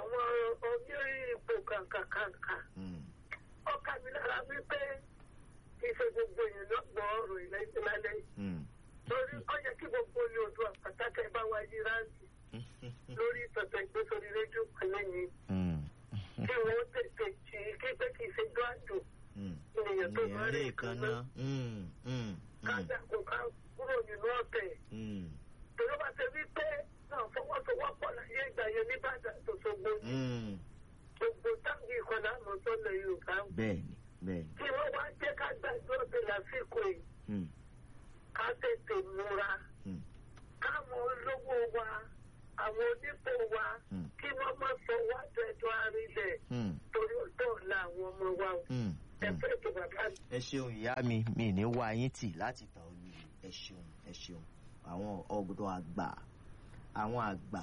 àwọn onírí ipò kàǹkàkàǹkà mm, ọkà mi lára wípé kì í ṣe gbogbo èèyàn náà gbọ́ ọ̀rọ̀ ilẹ̀ ìdílálẹ́ mm. lórí ó yẹ kí gbogbo ní odò àpàtàkì ẹ bá wá yí ráǹtì lórí ìtọ̀tọ̀ ìgbé sórí rédíò pẹ̀lẹ́ ni Mm, kí wọ́n tètè jì í kí pé kì í ṣe gbádùn mm. ènìyàn tó máa ènìyàn rí lè kan náà Mm, mm, mm, kájà kó ká kúrò nínú ọ̀tẹ̀ mm, tòló bá ṣe wípé náà fọwọ́sowọ́pọ̀ láyé ìgbà yẹn nìbàdàn tó ṣogbo mm. gbogbo táǹgì ìkọlá àmọ́ sọ́lẹ̀ yorùbá bẹ́ẹ̀ni bẹ́ẹ̀ni kí wọ́n wá jẹ́ ká gbàgbé ọ̀tẹ̀ lásìkò yìí Mm, ká tètè múra mm, káwọn olówó wa àwọn onípò wa Mm. kí wọ́n má sọ wá dẹ̀dọ̀ àrílẹ̀ mm, torí ọjọ́ ọ̀la àwọn ọmọ wa o. mm, ẹ mm. fẹ́ ètò bàbá mi. ẹ ṣeun ìyá mi mi ní wá yín tì láti tàn ọ́ lù ẹ ṣeun ẹ ṣeun àwọn ọ̀dọ́ àgbà àwọn àgbà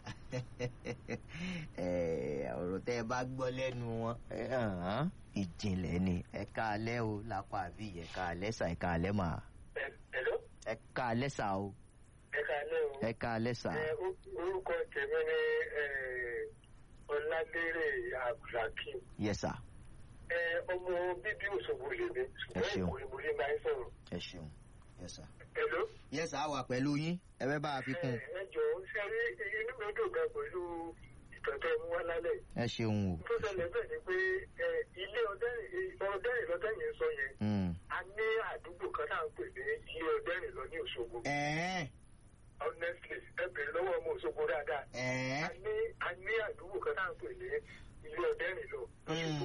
Eh, ọ̀rọ̀ tẹ́ ẹ bá gbọ́ lẹ́nu wọn eh, hàn-án, ìjìnlẹ̀ ni ẹ ká alẹ́ o lápá àbí ẹ ká alẹ́ sà ẹ ká alẹ́ mà Hello? ẹ ká alẹ́ sà o ẹ káalẹ́ o. ẹ ká alẹ́ sà Ẹ, ó- orúkọ tèmi ni ẹ, ọládérè abdulhakeem yẹ sà Ẹ, ọmọ bíbí òṣogbo lèmi Ẹ ṣeun. ṣùgbọ́n ìkòrè mo ní máa ń sọ̀rọ̀. ẹ ṣeun yẹ sà. Hello? yẹ sà wà pẹ̀lú yín ẹ fẹ́ bá a fi kún Ẹ, ẹ jọ̀ọ́ ṣe rí inú mi dùn gan pẹ̀lú ìtọ́jú mú wá lálẹ́ yìí. ẹ ṣeun o. tó ṣẹlẹ̀ bẹ́ẹ̀ ni pé ẹ, ilé ọdẹ́rìn ọdẹ́rìn lọ́dẹ́yìn sọ yẹn Mm. a ní àdúgbò kan náà ń pè ní ilé ọdẹ́rìn lọ ní òṣogbo ẹ̀ẹ́ honestly ẹ bèrè lọ́wọ́ ọmọ òṣogbo dáadáa a ẹ̀ẹ́. ní a ní àdúgbò kan náà ń pè ní ilé ọdẹ́rìn lọ lọ́ṣogbo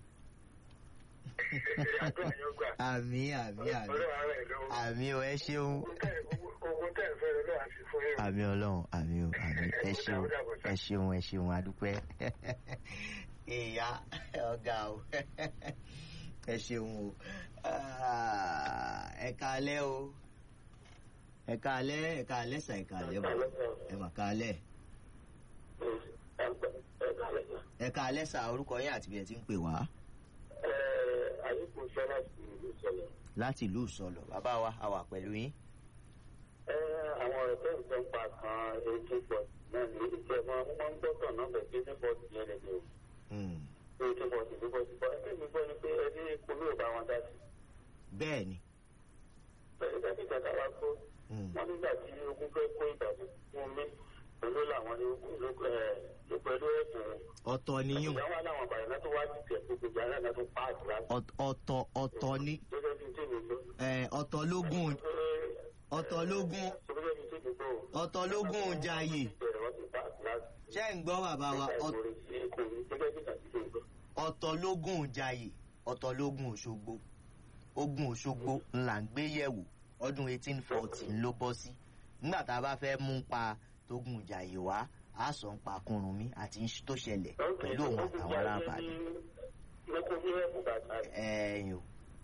àdúrà yẹn gbà àmì àmì àmì ọlọ́run ara ẹ̀ lọ́wọ́ àmì o ẹ ṣeun ogun tẹ̀ ń fẹ́ lọ́wọ́ àti fún yín. àmì ọlọ́run àmì o àmì ẹ ṣeun ẹ ṣeun ẹ ṣeun adúpẹ́ ìyá ọ̀gá o ẹ ṣeun o Ah, ẹ kálẹ́ o ẹ kálẹ́ ẹ kálẹ́ sà ẹ kálẹ́ bọ̀ ẹ mà kálẹ́ ẹ kálẹ́ sà orúkọ yín àti bí ẹ ti ń pè wá àyíkú sọ́lá sí ìlú sọ́lá. láti ìlú ìsọlọ bàbá wa a wà pẹ̀lú yín. Ẹ, àwọn ọ̀rọ̀ tó ń sọ ń pa kan eighteen forty náà ní ìṣe wọn wọ́n máa ń gbọ́kàn náà bẹ̀ eighteen forty yẹn lè ní o Mm. eighteen forty eighteen forty bọ́ ẹgbẹ́ mi gbọ́ ni pé ẹni polówó bá wọn dá sí. bẹ́ẹ̀ ni. Bẹ́ẹ̀ni bá ti gbàgbà wá gbọ́ Mm. wọ́n nígbà tí ogun fẹ́ kó Ìbàdàn fún mi pẹ̀lú làwọn ní ló ló pẹ̀lú ẹ̀bùn. ọ̀tọ̀ niyún Ìyá wa láwọn àbàyàn náà tó wá ti tẹ̀ gbogbo ìjà náà tó pa àdúrà. Ọ̀t- ọ̀tọ̀ ọ̀tọ̀ ní Gẹ́gẹ́ bí tí mi gbọ́. ẹ̀, ọ̀tọ̀ lógún ọ̀tọ̀ lógún Gẹ́gẹ́ bí tí mi gbọ́. ọ̀tọ̀ lógún jayé Bẹ̀rẹ̀ wọ́n ti pa àdúrà. ṣé ń gbọ́ bàbá wa Ọ̀t- Gẹ́gẹ́ bí tàbí tí mi gbọ́. ọ̀tọ̀ lógún jayé ọ̀tọ̀ lógún òṣogbo ogun òṣogbo ńlá ń gbé yẹ̀wò ọdún eighteen forty ló bọ́ sí nígbà tá a bá fẹ́ mú pa tógun jayé wá a sọ ń pa Kúrúnmí àti ń tó ṣẹlẹ̀ pẹ̀lú òun àtàwọn arábàdàn Lókun bí ẹ̀bùn bàtà rẹ̀. ẹ̀yìn o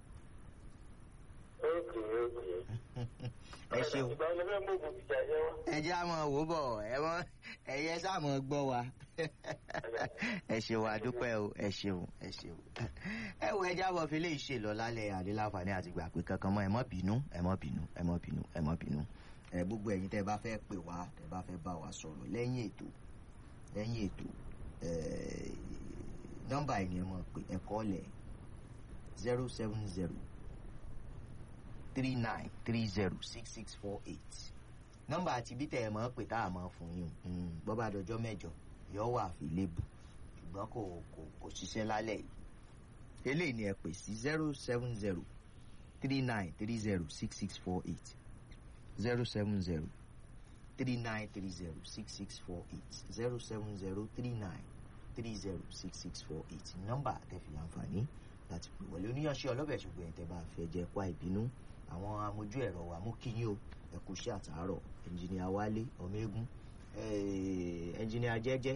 Ókè ókè. ẹ ṣeun. Ìgbà wo lẹ fẹ́ mú ògùn ìjà yẹn wá? ẹ jẹ́ àmọ́ wò bọ̀ ẹ mọ́ ẹ̀yẹ sàmọ́ gbọ́ wa ẹ ṣeun adúpẹ́ o ẹ ṣeun ẹ ṣeun ẹ wo ẹ jábọ̀ fi lè ṣe lọ lálẹ́ àdéláǹfààní àti gbà pé kankan mọ́ ẹ mọ́ bínú ẹ mọ́ bínú ẹ mọ́ bínú ẹ mọ́ bínú. ẹ gbogbo ẹ̀yin tẹ́ bá fẹ́ pè wá tẹ́ bá fẹ́ bá wa sọ̀rọ̀ lẹ́yìn ètò lẹ́yìn ètò ẹ, nọ́mbà yìí ni ẹ mọ̀ pé ẹ kọ́ lẹ̀ zero seven zero three nine three zero six six four eight nọ́mbà àti bí tẹ ẹ mọ̀ pé tá a mọ̀ fún yín um, bọ́ bá dọjọ́ mẹ́jọ yọ wà fi lébù ṣùgbọ́n kò kò kò ṣiṣẹ́ lálẹ́ yìí eléyìí ni ẹ pè sí zero seven zero three nine three zero six six four eight zero seven zero three nine three zero six six four eight zero seven zero three nine three zero six six four eight nọ́mbà tẹ̀fì láǹfààní láti pè wọlé oníyanṣẹ́ ọlọ́bẹ̀ ṣùgbọ́n ẹ̀ tẹ́ bá fẹ́ jẹ́ pa ìbínú àwọn amójú ẹ̀rọ wa mú kí yín o ẹ kú iṣẹ́ àtàárọ̀ ẹnjìnìà wálé ọmọ eégún ẹnjìnìà jẹ́jẹ́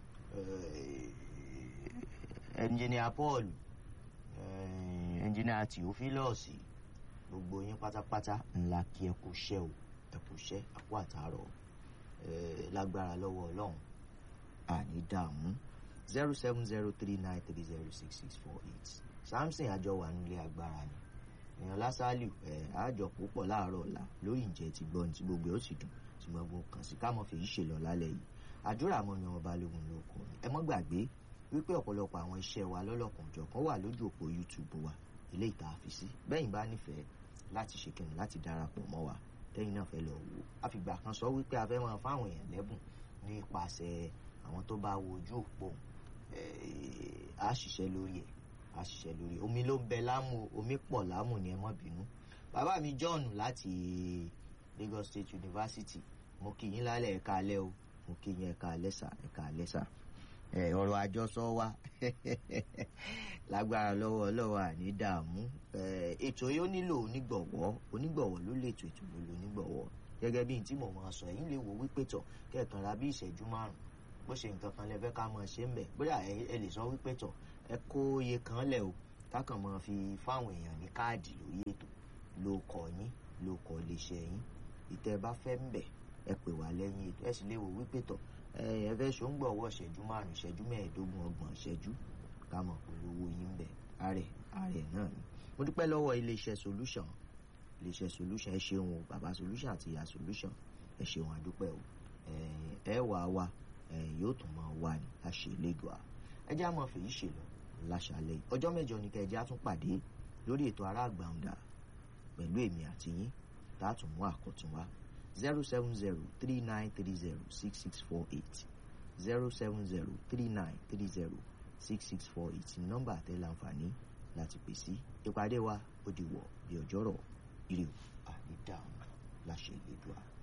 ẹnjìnìà paul ẹnjìnìà theophilus gbogbo yín pátápátá ńlá kí ẹ kú iṣẹ́ o ẹ kú iṣẹ́ àpò àtàárọ̀ eh, lágbára lọ́wọ́ ọlọ́run àní dààmú zero seven zero three nine three zero six six four eight samson àjọ wà nílé agbára ni èèyàn lásàlù ẹ àjọ púpọ̀ láàárọ̀ ọ̀la lórí ìjẹ́ ti gbọ́ ní tí gbogbo ẹ̀ ó sì dùn ṣùgbọ́n gbogbo kàn sí kámọ́ fèyí ṣe lọ lálẹ́ yìí àdúrà mọ́ni ọba balógun ló kọ́ ni ẹ mọ́ gbàgbé wípé ọ̀pọ̀lọpọ̀ àwọn iṣẹ́ wa lọ́lọ́kan òjọ̀kan wà lójú òpó youtube wa eléyìí tá a fi sí bẹ́yìn bá nífẹ̀ẹ́ láti ṣe kẹ́ni láti darapọ̀ mọ́ wa tẹ́yìn náà fẹ́ lọ wò àfìgbà kan sọ wípé a fẹ́ máa fáwọn èèyàn lẹ́bùn nípasẹ̀ àwọn tó bá wo ojú òpó a ṣiṣẹ́ lórí ẹ̀ a ṣiṣẹ́ lórí omi ló ń bẹ lámù omi pọ̀ lámù ni ẹ má bínú bàbá mi john láti lagos state university mo kì yín lálẹ́ ẹ̀ka alẹ́ o mo kì yín ẹ̀ka alẹ́ sà ẹ̀ka alẹ́ sà ọ̀rọ̀ àjọsọ wa lágbára lọ́wọ́ ọlọ́wọ́ àní dààmú ètò yóò nílò onígbọ̀wọ́ onígbọ̀wọ́ ló lè tó ètò ló lò onígbọ̀wọ́ gẹ́gẹ́ bí tí mo máa sọ ẹ̀yin lè wò wípé tọ̀ kẹ́ẹ̀kan ra bí ìṣẹ́jú márùn bó ṣe nǹkan kan lẹ fẹ́ ká máa ṣe ń bẹ̀ bóyá ẹ lè sọ wípé tọ̀ ẹ kó iye kan lẹ̀ o kákan máa fi fáwọn èèyàn ní káàdì lórí ètò ló kọ yín ló kọ iléeṣẹ́ yín ìtẹ́ bá fẹ́ ń bẹ̀ ẹ pè wá lẹ́yìn ètò ẹ sì lè wò wípé tọ̀ ẹ fẹ́ ṣó ń gbọ̀wọ́ ìṣẹ́jú márùn ìṣẹ́jú mẹ́ẹ̀ẹ́dógún ọgbọ̀n ìṣẹ́jú ká mọ̀ polówó yín bẹ̀ ààrẹ ààrẹ náà ni mo dúpẹ́ lọ́wọ́ iléeṣẹ́ solution iléeṣẹ́ solution ẹ ṣeun o bàbá solution àti ìyá solution ẹ ṣeun àdúpẹ́ o ẹ wà wá yóò tún máa wà ní àṣẹ lẹ́gọ̀ọ́ ẹ jẹ́ àmọ́ fèyí ṣe lọ láṣàlẹ̀ ọjọ́ mẹ́jọ ní kẹjẹ́ á tún pàdé lórí ètò ará àgbàǹdà pẹ̀lú èmi àti yín tá a tún mú àkọ́tún wá zero seven zero three nine three zero six six four eight zero seven zero three nine three zero six six four eight ní nọ́mbà àtẹ láǹfààní láti pè sí ìpàdé wa ó di wọ̀ bí ọjọ́rọ̀ ire o àní dáhùn láṣẹ ìlédùá.